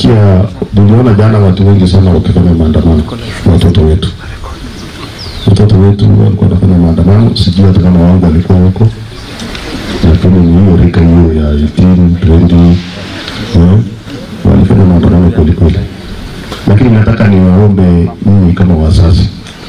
nilisikia, niliona jana watu wengi sana wakifanya maandamano, watoto wetu, watoto wetu walikuwa wanafanya maandamano, sijui hata kama wangu walikuwa huko, lakini ni hiyo rika hiyo ya 18 20 eh, walifanya maandamano kweli kweli, lakini nataka niwaombe nyinyi kama wazazi,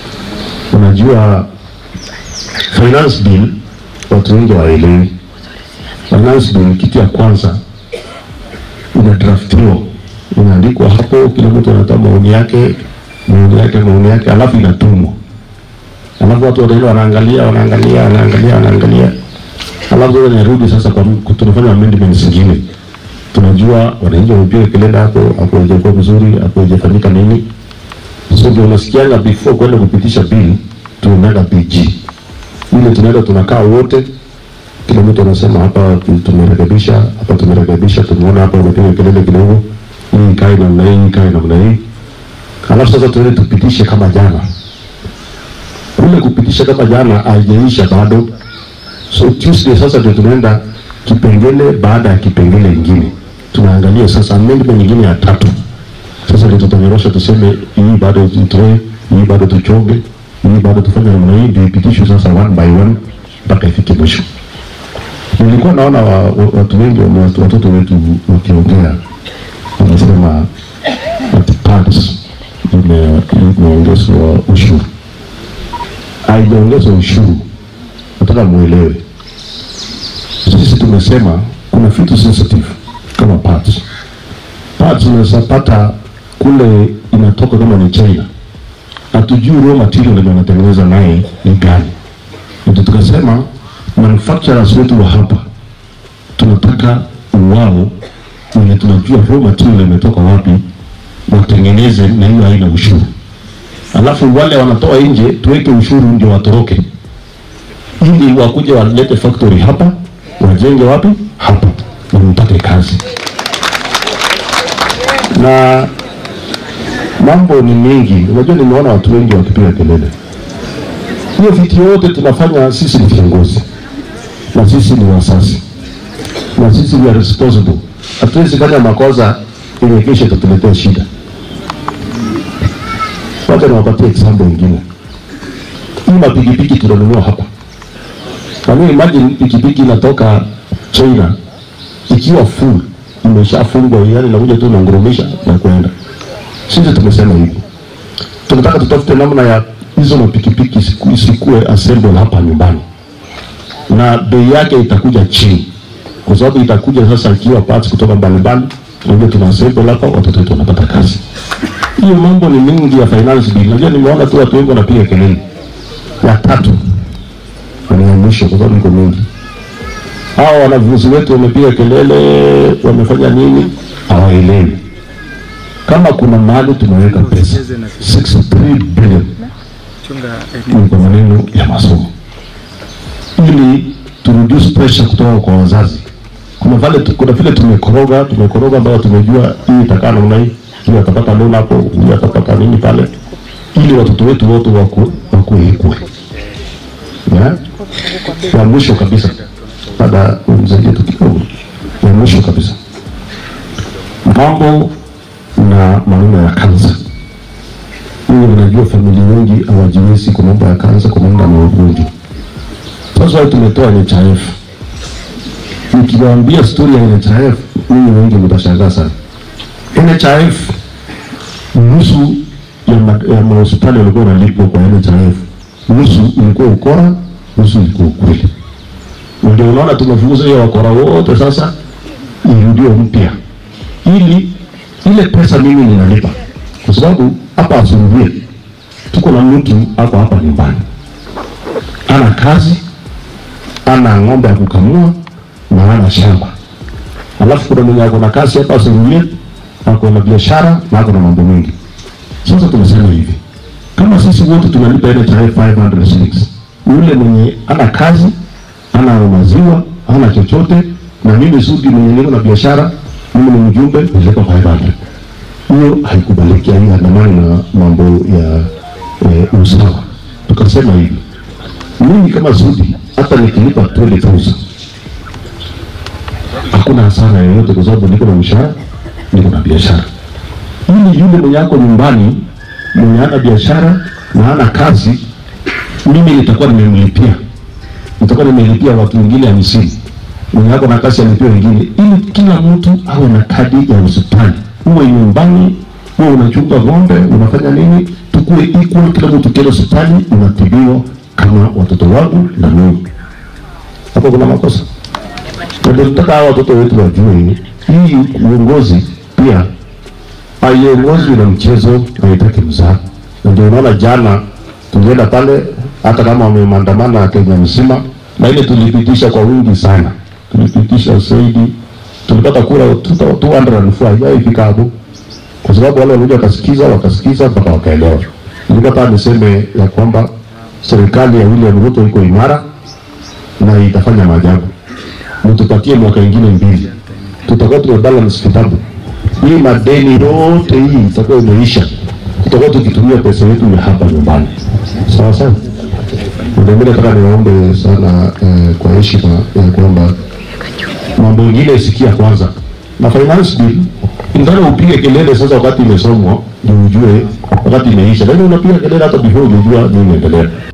unajua finance bill watu wengi hawaelewi. Finance bill kitu ya kwanza inadraftiwa, inaandikwa hapo, kila mtu anatoa maoni yake, maoni yake, maoni yake, alafu inatumwa, alafu watu wataenda wanaangalia, wanaangalia, wanaangalia, wanaangalia, alafu sasa inarudi sasa kwa tunafanya amendments zingine. Tunajua wananchi wamepiga kelele hapo, hapo haijakuwa vizuri, hapo haijafanyika nini, so ndio unasikianga before kwenda kupitisha bill tunaenda PG ile tunaenda tunakaa wote, kila mtu anasema hapa tu- tumerekebisha, hapa tumerekebisha, tumeona hapa umepiga kelele kidogo, hii ikae namna hii, hii ikae namna hii, alafu sasa tuende tupitishe kama jana. Kule kupitisha kama jana haijaisha bado, so Tuesday sasa ndio tunaenda kipengele baada ya kipengele ingine, tunaangalia sasa amendment nyingine ya tatu. Sasa ndio tutanyorosha tuseme hii bado tutoe, hii bado tuchonge, hii bado tufanye namna hii, ndio ipitishwe sasa one by one mpaka ifike mwisho. Nilikuwa naona wa, wa, watu wengi wa, watu- watoto wetu wakiongea wanasema ati pads ime- imeongezwa ushuru. Haijaongezwa ushuru, nataka muelewe. Sisi tumesema kuna vitu sensitive kama pads parts unaweza pata kule inatoka kama ni China, hatujui raw material yenye wanatengeneza naye ni gani. Ndio tukasema manufacturers wetu wa hapa tunataka wao wenye tunajua raw material imetoka wapi watengeneze na hiyo haina ushuru, alafu wale wanatoa nje tuweke ushuru ndio watoroke, ili wakuje walete factory hapa wajenge wapi hapa na mpate kazi na mambo ni mengi. Unajua, nimeona watu wengi wakipiga kelele. Hiyo vitu yote tunafanya sisi ni viongozi na sisi ni wasasi na sisi we are responsible. Hatuwezi fanya makosa yenye kesho tutuletee shida. Wacha niwapatie example ingine. Hii mapikipiki tunanunua hapa, na mimi imagine pikipiki inatoka China ikiwa full imeshafungwa, yani nakuja tu nangurumisha na kwenda. Sisi tumesema hivi, tunataka tutafute namna ya hizo mapikipiki isiku- isikuwe assemble hapa nyumbani, na bei yake itakuja chini, kwa sababu itakuja sasa ikiwa parts kutoka mbalimbali, tunajua tuna assemble hapa, watoto wetu wanapata kazi. Hiyo mambo ni mingi ya finance bill. Najua nimeona tu watu wengi wanapiga kelele. Ya tatu na ni ya mwisho, kwa sababu iko mingi hawa wanafunzi wetu wamepiga kelele, wamefanya nini, hawaelewi kama kuna mahali tumeweka pesa 63 billion ni kwa maneno ya masomo, ili tu reduce pressure kutoka kwa wazazi. Kuna vile kuna vile tumekoroga tumekoroga, ambayo tumejua hii itakaa namna hii, huyu atapata loan hapo, huyu atapata nini pale, ili watoto wetu wote waku wakuwe equal. Yeah? Ya mwisho kabisa baada unisaidie tu kidogo, ya mwisho kabisa, mambo na maneno ya kansa. Mimi ninajua familia wengi hawajiwezi kwa mambo ya kansa, kwa mambo ya ugonjwa. Sasa wao tumetoa NHIF. Nikiwaambia story ya NHIF, mimi wengi mtashangaa sana. NHIF nusu ya, ma- ya mahospitali walikuwa wanalipwa kwa NHIF, nusu ilikuwa ukora, nusu ilikuwa ukweli ndio unaona tumefukuza hiyo wakora wote sasa irudiwe mpya ili ile pesa mimi ninalipa kwa sababu hapa asubuhi tuko na mtu hapa hapa nyumbani ana kazi ana ng'ombe ya kukamua na ana shamba alafu kuna mwenye ako na kazi hapa asubuhi ako na biashara na ako na mambo mengi sasa tumesema hivi kama sisi wote tunalipa ile tarehe 500 shillings yule mwenye ana kazi ana maziwa ana chochote na mimi Sudi mwenye niko na biashara mimi ni mjumbe nilipa 500 hiyo haikubaliki haiandamani na mambo ya eh, usawa tukasema hivi mimi kama Sudi hata nikilipa 20000 hakuna hasara yoyote kwa sababu niko na mshahara niko na biashara ili yule mwenye ako nyumbani mwenye hana biashara na hana kazi, mimi nitakuwa nimemlipia, nitakuwa nimelipia watu wengine hamsini, mwenye ako na kazi alipia wengine, ili kila mtu awe na kadi ya hospitali. Uwe nyumbani, uwe unachunga ng'ombe, unafanya nini, tukue equal, kila mtu kienda hospitali unatibiwa kama watoto wangu na mimi. Hapo kuna makosa? Na ndio nataka hawa watoto wetu wajue hii uongozi pia haiongozwi na mchezo, haitaki mzaha. Na ndio unaona jana tulienda pale, hata kama wamemandamana Kenya mzima, na ile tulipitisha kwa wingi sana, tulipitisha zaidi, tulipata kura 204 haijafika hapo, kwa sababu wale walikuja wakasikiza, wakasikiza mpaka wakaelewa. Nilipata niseme ya kwamba serikali ya William Ruto iko imara na itafanya maajabu. Mtupatie mwaka ingine mbili, tutakuwa tumebalance kitabu. Hii madeni yote hii itakuwa imeisha, tutakuwa tukitumia pesa yetu ya hapa nyumbani. Sawa sawa. Ndio mimi nataka niwaombe sana eh, kwa heshima ya kwamba mambo mengine sikia kwanza, na finance bill ingawa upige kelele sasa wakati imesomwa ndio ujue wakati imeisha, lakini unapiga kelele hata before hujajua nini inaendelea.